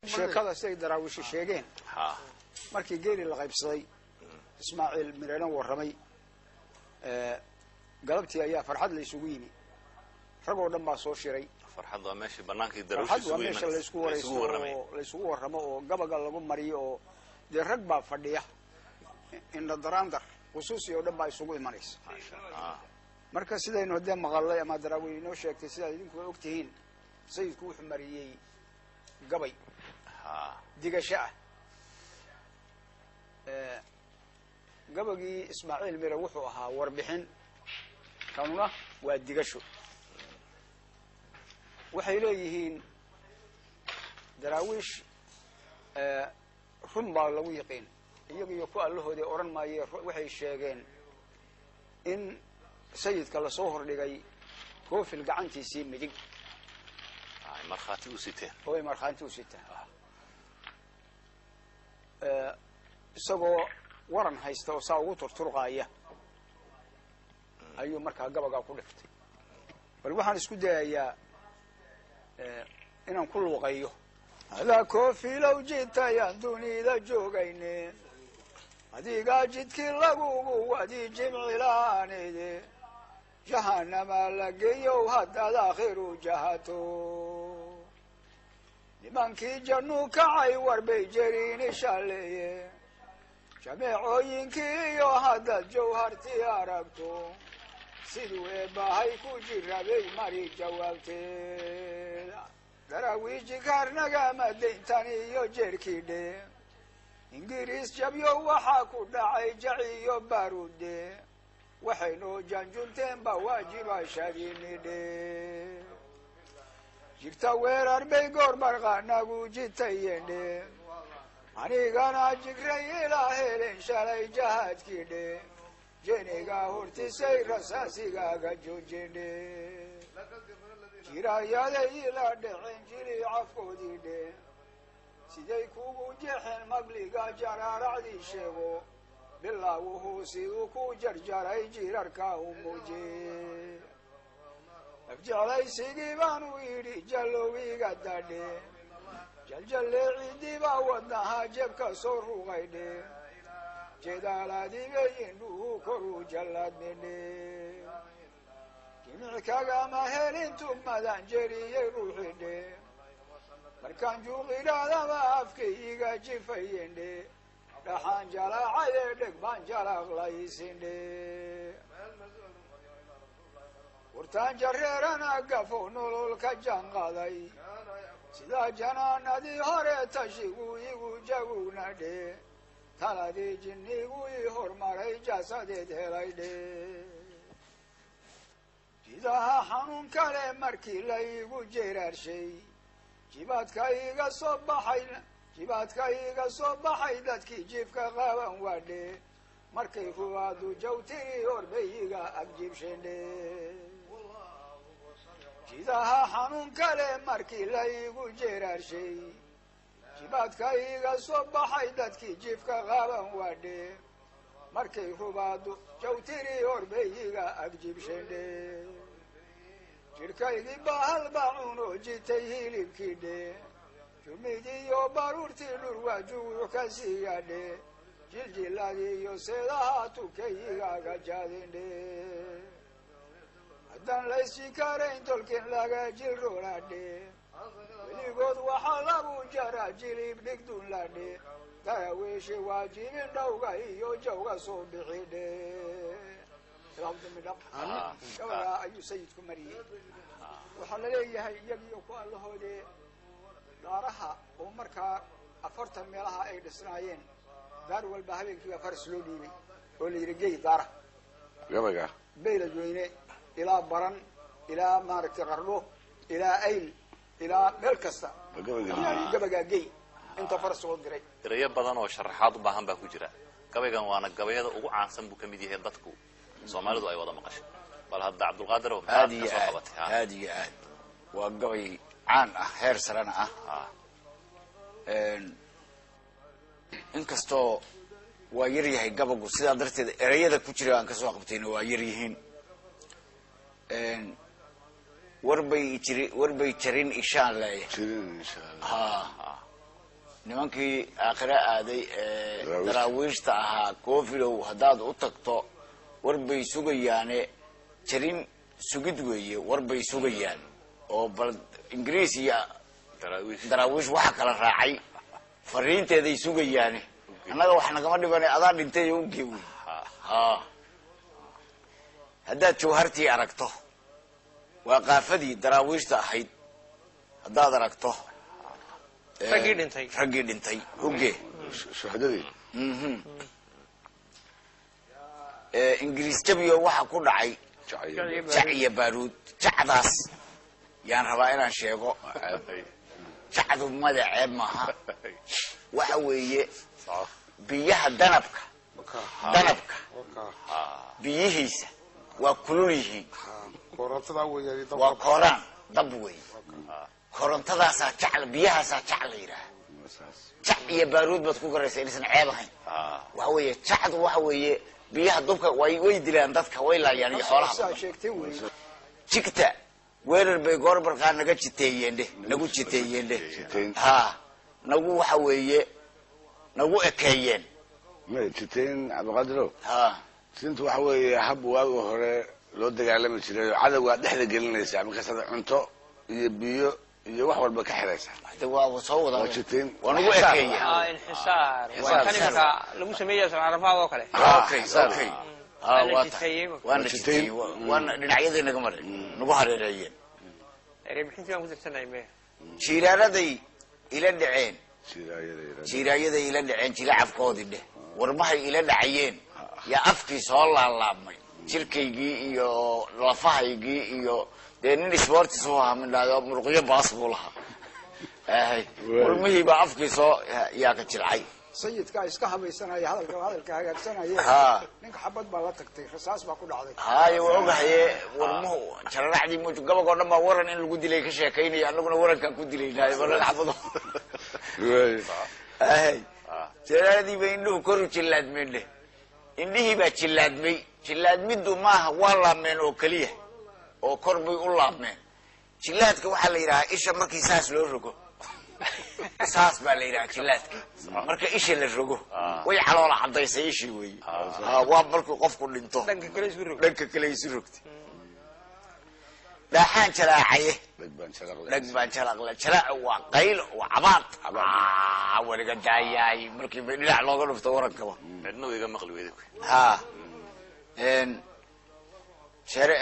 sheekada siday daraawiishi sheegeen ha markii geeli la qaybsaday ismaaciil mireena warramay galabtii ayaa farxad la isugu yimi rag oo dhan baa soo shiray farxad waa meeshii banaankii daruush farxad waa isugu meesha imanaysa. laysku la warayso isugu warramay oo layskugu warramo oo gabaga lagu mariyo oo dee rag baa fadhiya indha daraandar khusuusi oo dhan baa isugu imanaysa Ah, marka sidaynu haddee maqalay ama daraawiin inoo sheegtay sidaad idinku og tihiin sayidku wuxuu mariyey gabay ha digasho ah gabagii ismaaciil mire wuxuu ahaa warbixin kanuna waa digasho waxay leeyihiin daraawiish run baa lagu yiqiin iyaga iyo ku allahoodii odhan maaye ru- waxay sheegeen in sayidka lasoo hordhigay koofil gacantiisii midig ay markhaati u siteen oo ay markhaanti u sitaan isagoo waran haysta oo saa ugu turturqaaya ayuu markaa gabagaa ku dhiftay bal waxaan isku dayayaa inaan ku luuqayo adaa koofilow jitayaan dunida joogayne adigaa jidkii lagugu wadi jimcilaanide jahanama la geeyow haddaad aakhiru jahato nimankii jannu kacay warbay jeriini shalleeye jameecooyinkii iyo haddaad jawhartii aragto siduu eebbahay ku jirabay mari jawaabteeda daraawiiji kaarnagama dayntan iyo jeerkidhe ingiriis jabyo waxaa ku dhacay jaci iyo baarude waxaynoo janjunteenba waajiba shadinidhe jigta weerar bay goor marqaanagu jitayendhe anigana jigray ilaa helen shalay jahaadkii dhe jeniga hortisay rasaasigaaga joojindhe jirayaday ila dhexen jili cafkoodii dhe siday kugu jeexeen magliga jaraaracdii sheego bilaawuhu siduu ku jarjaray jirarka u muuje afjeclaysigii baanu yidhi jallowiga dadhe jaljalleecidiibaa wadnaha jebka soo ruqaydhe jeedaaladiibay indhuhu koru jallaadmidhe jimic kagama helin tugmadan jeriyey ruuxidhe markaan juuqidhaadama afkayga jifayendhe dhaxaan jalaacaye dheg baan jalaaqlaysindhe wartaan jareerana gafo nolol ka janqaday sidaa janaanadii hore tashigu igu jagugna dhe taladii jinnigu ii hormaray jaasadeed helay dhe jidaha xanuun kale markii la igu jeeraarshay jibaadka iga soo baxay jibaadka iga soo baxay dadkii jiifka qaban waadhe markay ruwaadu jawtiri horbayiga agjibshendhe jidaha xanuun kale markii la igu jeeraarshay jibaadka iga soo baxay dadkii jiifka qaban waadhe markay rubaadu jawtiri horbayiga agjibshendhe jidhkaygii bahal baacuunoo jitay hilibkii dhe jumidiyo baruurtii dhurwaajuwuu ka siiyadhe jiljiladii iyo seedaha tukayigaaga jaadindhe haddaan laysjikarayn tolkin laga jilroladhe weligood waxaa lagu jaraa jilib dhigdunladhe daraweeshe waajibin dhowga iyo jawga soo bixidhe gabagaa ayuu sayidku mariyey waxaa la leeyahay iyagiyo ku allahoodee daaraha oo markaa afartan meelaha ay dhisnaayeen daar walba habeenkiiba faras loo dhiibay oo la yidhi gey daara gabaga baylad weyne ilaa baran ilaa maaragtay qardho ilaa ayl ilaa meel kasta gabaga gabagaa gey inta faras loo diray erayo badan oo sharaxaad u baahan baa ku jira gabaygan waana gabayada ugu caansan buu ka mid yahay dadku soomaalidu ay wada maqashay bal hadda cabdulqaadir oo maxaad aad iyo ka soo aad qabatay ha? aad iyo aad waa gabay caan ah heer sarena ah Ah, inkastoo waa yar yahay gabagu sidaa darteed ereyada ku jira aan kasoo qabtayna waa yar yihiin warbay jiri warbay jarin ishaan leeya jirin insha allah ha nimankii aakhire aaday ee Daraawiishta. daraawiishta ahaa koofilow haddaad u tagto war bay sugayaane jarin sugid weeye war bay sugayaan oo bal ingiriis iyo daraawiish daraawiish waxa kala raacay fariinteeday sugayaane annaga wax nagama dhibane adaa dhintay oo ugee wey ha haddaad jawhartii aragto waa qaafadii daraawiishta ahayd haddaad aragto ee, Raggii dhintay. raggii dhintay uge shuhadadii ee, ingiriis jabiyo waxa ku dhacay jacayl jac iyo baaruud jacdaas yaan rabaa inaan sheego jacdu magaceeb maaha waxa weeye biyaha danabka danabka biyihiisa waa kulul yihiin korontada weeyaan dabka waa kooraan dab wey korontadaasaa jac biyahaasaa jac la yidhaaha jac iyo baaruud baad ku garaysa inaysan ceeb ahayn waxa weeye jacdu waxa weeye biyaha dubka way way dilaan dadka way laayaan iyo xoolaha saa sheegtay wey jigta weerar bay goorbarkaa naga jiteeyeen dheh nagu jiteeyeen dheh Jiteyn. ha nagu waxa weeye nagu ekeeyeen ma jiteen cabdiqaadirow ha siintu waxa weeye hab waagi hore loo dagaalami jiray oo cadowgaa dhexda gelinaysa markaasaad cunto iyo biyo iyo wax walba ka xiraysa de waa soo wada Waa jiteen. waa nagu Xisaar. ekeeyeen ah inxisaar Xisaar, waa kan xisaar. iminka lagu sameeya socarafaad oo kale Ah, okay xisaar. okay Waa ha la waa jiteeyey. tahay waana Waa jiteeyey jiteeyey. Waa- waana dhinacyadii naga maray nagu hareereeyeen erebixintii baan ku tirsanay me jiiraanaday ila dhaceen Sidaayada yaraada. jiiraayaday ila dhaceen jilacafkoodii dheh warmahay ila dhacayeen yaa afkii soo laalaabmay jirkaygii iyo lafahaygii iyo dee nin sportis u ahaa midhaado muruqyo baas buu lahaa ahay warmihii baa afkii soo yaa ka jilcay sayidkaa iska habaysanaya hadalka hadalka hagaagsanaya ha ninka xabad baa la tagtay rasaas baa ku dhacday haayo waa ogahaye warmuhu jararacdii muj gabagoo dhan baa waran in lagu dilay ka sheekaynaya annaguna warankaan ku dilaynaayo balan xabado Wey. ahay jaraaradii bay indhuhu koru jillaadmeen dheh indhihii baa jillaadmay jillaadmiddu maaha waa laabmeen oo keliya oo kor bay u laabmeen jillaadka waxaa la yidhahaa isha markii saas loo rogo saas baa la yidhahaa jillaadka marka isha la rogo way caloola cadaysay ishii weeye Ha, waa markuu qofku dhinto dhanka kale isku rog dhanka kale isu rogtay dhaaxaan jalaacaye Dhag baan sharaqlay. dhag baan jalaqle jalaaca waa qaylo waa cabaad Ah, weliga daayaay markii bay dhinac looga dhufto warankaba cidna iga maqli weyda ha n jare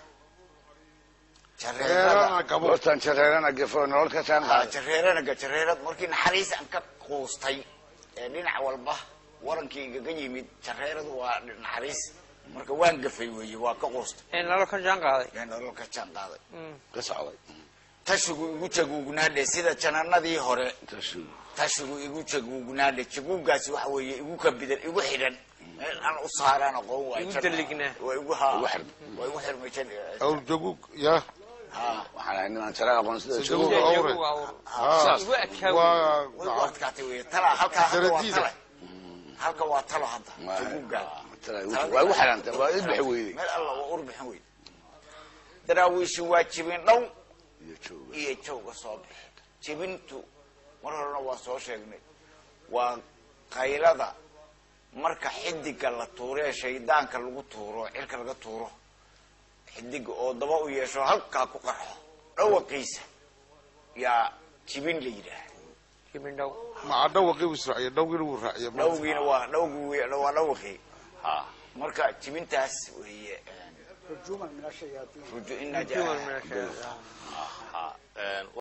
jareerada reerana gabo goortaan jareerana gafo nolol ka saan ha qaaday jareeranaga jareerad markii naxariis aan ka quustay ee dhinac walba warankii igaga yimid jareeradu waa naxariis marka waan gafay weeye waa ka quustay ee nalo ka jaan qaaday ee nolol ka jaan qaaday ka socday tashigu igu jaguugnaadhe sida jananadii hore tashigu tashigu igu jaguugnaadhe jaguugaasi waxa weeye igu kabidan igu xidhan meel aan u saaraan aqoon waay Igu dalignaa. waa igu ha Igu xidhan. waa igu xirmay jan awr jagug ya ha waxaan ahay nimaan jara aqoon sida Sida jabuuga jabuuga. Iyagu awre. waa awr. ha igu ekaa waa way u adkaatay wey tala halka halka waa Daradiida. tale halka waa talo hadda jaguugaa waa igu xidhantay waa i bixi weyday meel alla waa urbixin wey daraawiishi waa jibin dhow iyo jooga iyo jawga soo bixi jibintu mar horena waa soo sheegnay waa qaylada marka xidiga la tuuro ee shaydaanka lagu tuuro cirka laga tuuro xidiga oo daba u yeesho halkaa ku qarxo dhawaqiisa yaa jibin la yidhaah kibindhow maca dhawaqii uu israaciya dhawgiina wuu raaciya dhawgiina waa dhawgi waa dhawaqii marka jibintaas weeye rujuman min ashayaatiin ruju ina Jumal min ashayaatiin.